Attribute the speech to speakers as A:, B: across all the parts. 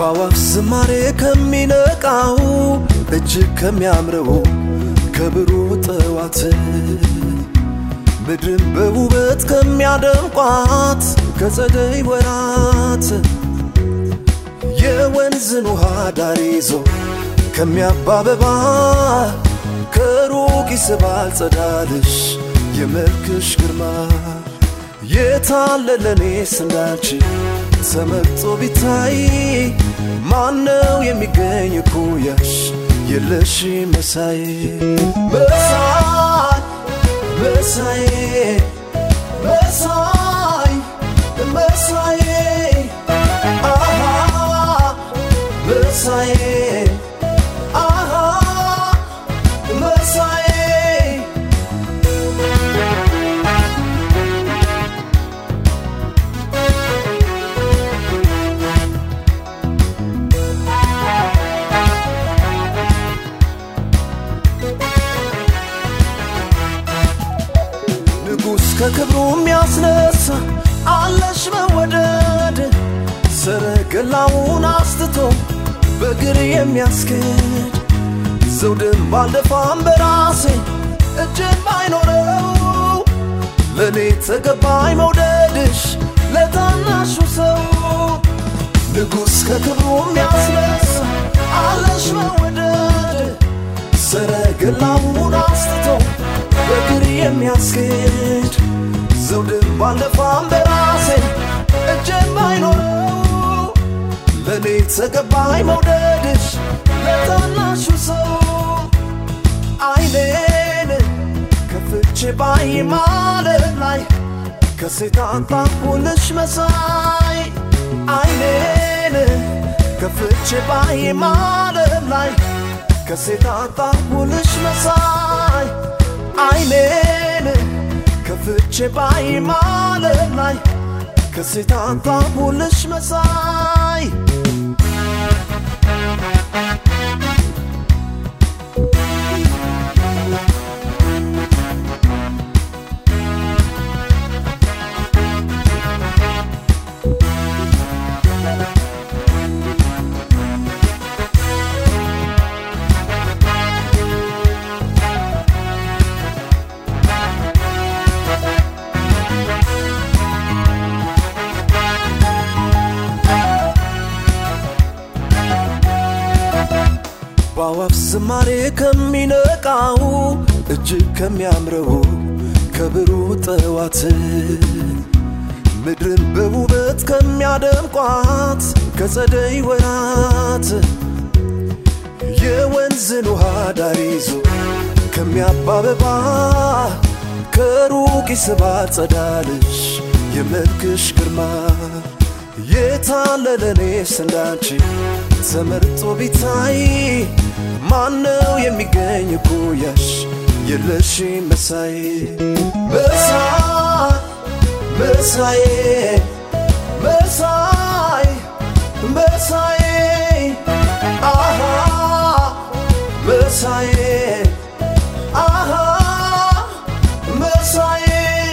A: በአዋፍ ዝማሬ ከሚነቃው እጅግ ከሚያምረው ከብሩህ ጠዋት ምድርን በውበት ከሚያደምቋት ከጸደይ ወራት የወንዝን ውሃ ዳር ይዞ ከሚያባበባ ከሩቅ ይስባል ጸዳልሽ የመልክሽ ግርማ የታለለኔስ እንዳንቺ ተመርጦ ቢታይ ማነው የሚገኝ እኩያሽ የለሽ መሳይ መሳይ መሳይ መሳይ መሳይ አሃ መሳይ አሃ መሳይ ንጉሥ ከክብሩ የሚያስነሳ አለሽ መወደድ ሰረገላውን አስትቶ በእግር የሚያስኬድ ዘውድም ባልደፋም በራሴ እጅን ባይኖረው ለእኔ ተገባኝ መውደድሽ ለታናሹ ሰው ንጉሥ ከክብሩ የሚያስነሳ አለሽ መወደድ ሰረገላውን አስትቶ በእግር የሚያስኬድ ዘውድም ባልደፋም በራሴ እጅን ባይኖረው ለእኔ ተገባኝ መውደድሽ ለታናሹ ሰው አይኔን ከፍቼ ባይ ማለት ላይ ከሴት አጣሁልሽ መሳይ አይኔን ከፍቼ ባይ ማለት ላይ ከሴት አጣሁልሽ መሳይ አይኔን ከፍቼ ባይ ማለት ላይ ከሴት አጣሁልሽ መሳይ በአዋፍ ዝማሬ ከሚነቃው እጅግ ከሚያምረው ከብሩህ ጠዋት ምድርን በውበት ከሚያደምቋት ከጸደይ ወራት የወንዝን ውሃ ዳር ይዞ ከሚያባበባ ከሩቅ ይስባል ጸዳልሽ የመልክሽ ግርማ የታለለኔስ እንዳንቺ ተመርጦ ቢታይ ማነው የሚገኝ እኩያሽ የለሽ መሳይ መሳይ መሳይ መሳይ መሳይ አሃ መሳይ አሃ መሳይ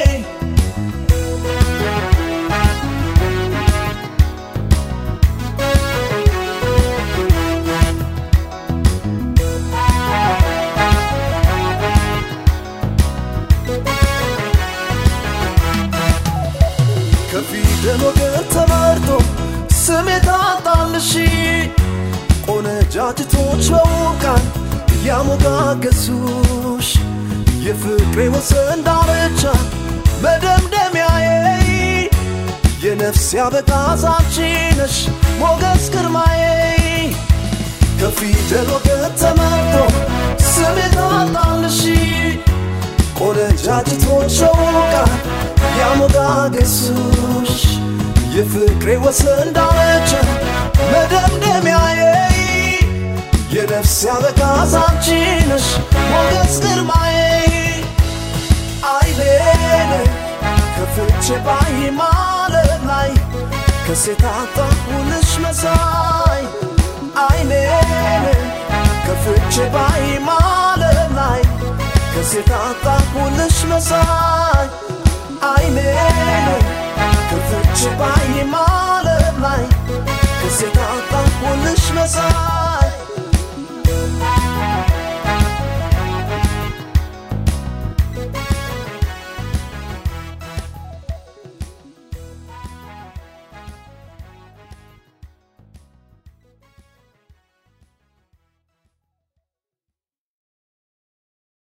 A: ከፊደል ወገን ተመርጦ ስም የታጣልሽ ቆነጃጅቶች በውቃን ያሞጋገሱሽ የፍቅሬ ወሰን ዳርቻ መደምደሚያዬ የነፍስ ያበጋዝ አንቺ ነሽ ሞገስ ግርማዬ ከፊደል ወገን ተመርጦ ስም የታጣልሽ ቆነጃጅቶች በውቃን ያሞጋገሱሽ የፍቅሬ ወሰን ዳርቻ መደምደሚያዬ የነፍስ ያበጋዝ አንቺ ነሽ ሞገስ ግርማዬ አይኔን ከፍቼ ባይ ማለት ላይ ከሴት አጣሁልሽ መሳይ አይኔን ከፍቼ ባይ ማለት ላይ ከሴት አጣሁልሽ መሳይ አይኔን ከፍቼ ባይ ማለት ላይ ሴት አጣሁልሽ መሳይ